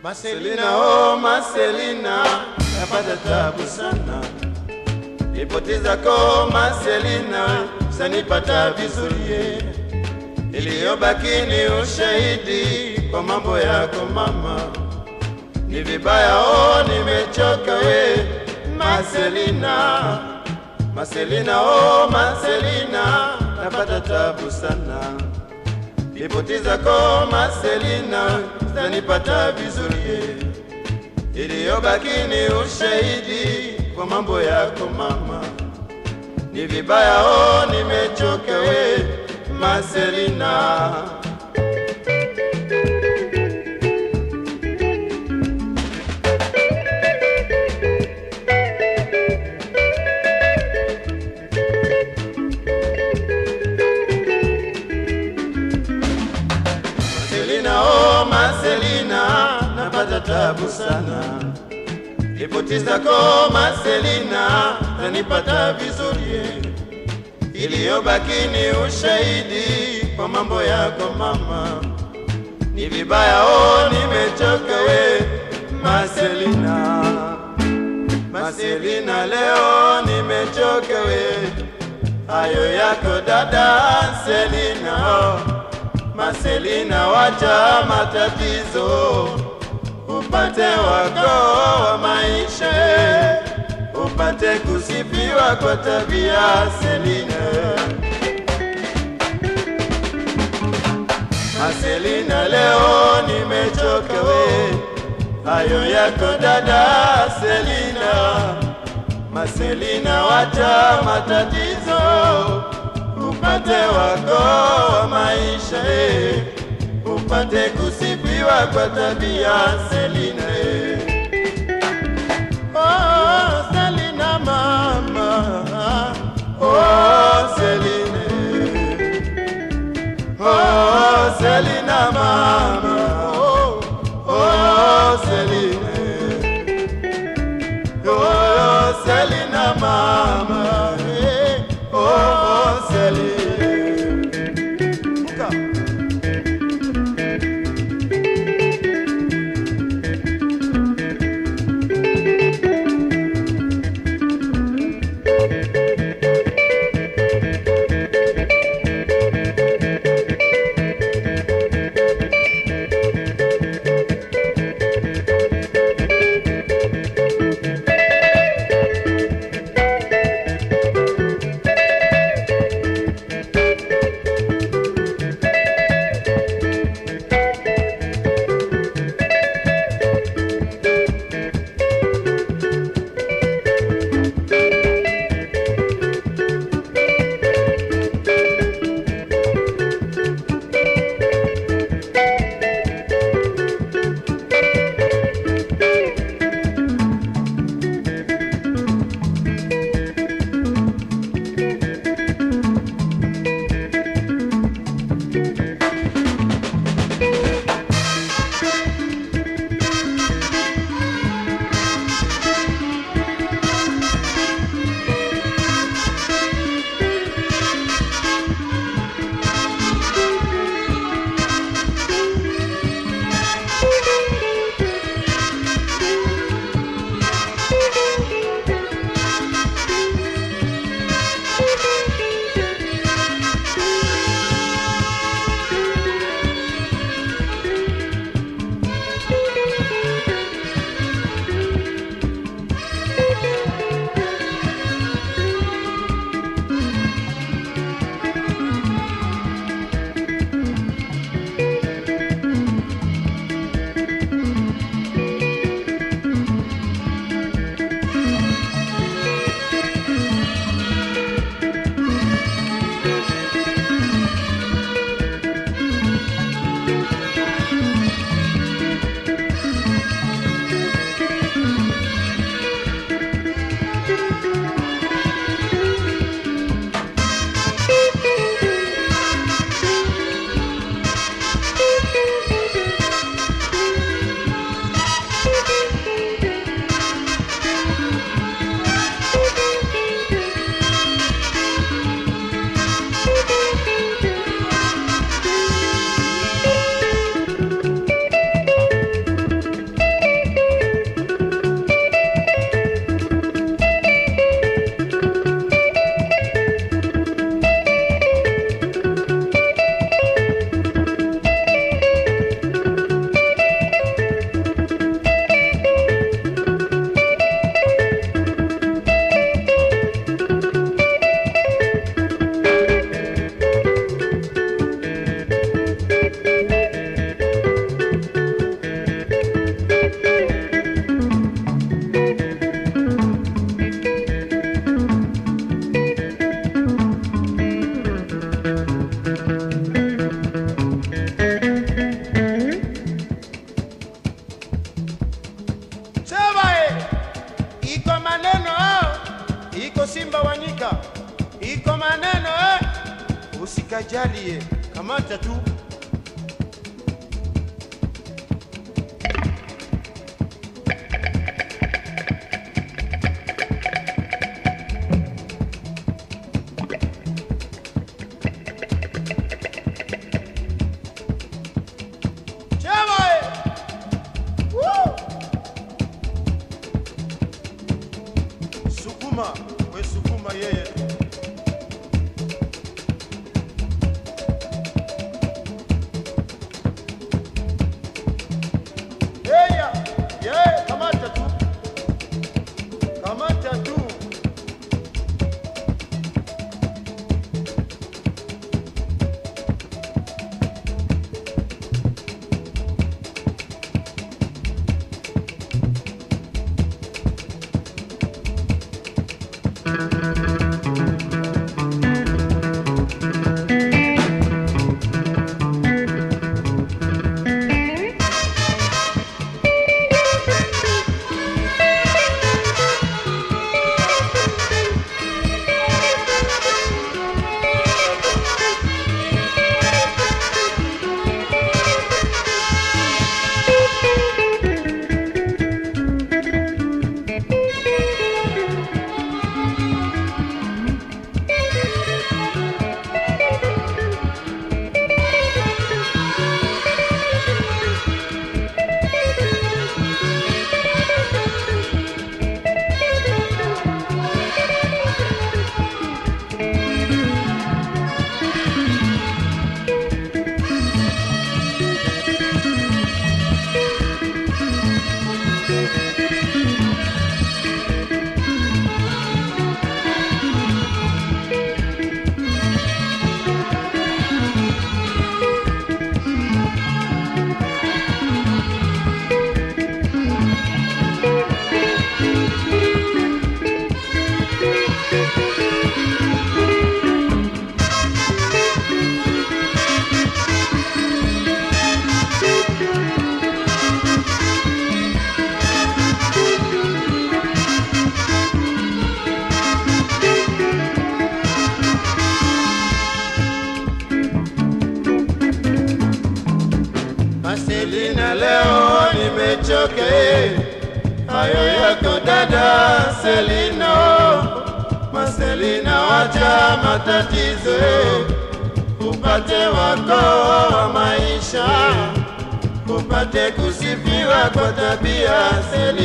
Marcelina, oh Marcelina, napata tabu sana. Ripoti zako Marcelina, zanipata vizuri. Iliyobaki ni ushahidi kwa mambo yako mama. Ni vibaya, oh nimechoka we Marcelina. Marcelina, oh Marcelina, napata tabu sana. Ripoti zako Marcelina zanipata vizuri, iliyobaki ni ushahidi kwa mambo yako mama. Ni vibaya, oh nimechoka we Marcelina. Marcelina, oh Marcelina, napata tabu sana. Ripoti zako Marcelina zanipata vizuri, iliyobaki ni ushahidi kwa mambo yako mama. Ni vibaya, oh nimechoka we Marcelina. Marcelina, leo nimechoka we, hayo yako dada Selina oh. Marcelina, wacha matatizo, upate wako wa maisha, upate kusifiwa kwa tabia Selina. Marcelina, leo nimechoka we, hayo yako dada Selina. Marcelina, wacha matatizo upate wako wa maisha eh, upate kusifiwa kwa tabia Selina. eh. Oh, Selina mama, oh Selina, oh Selina mama, oh, oh Selina, oh Selina mama, eh, oh Selina. Muka. Usikajalie, kamata tu. Chema! eh! Woo! Sukuma, we sukuma yeye tu. Yeya, yeye kamata tu. Kamata tu. Marcelina, leo nimechoka, eh. hayo yako dada Selino. Marcelina, wacha matatizo, eh. upate wako wa maisha, upate kusifiwa kwa tabia Selina.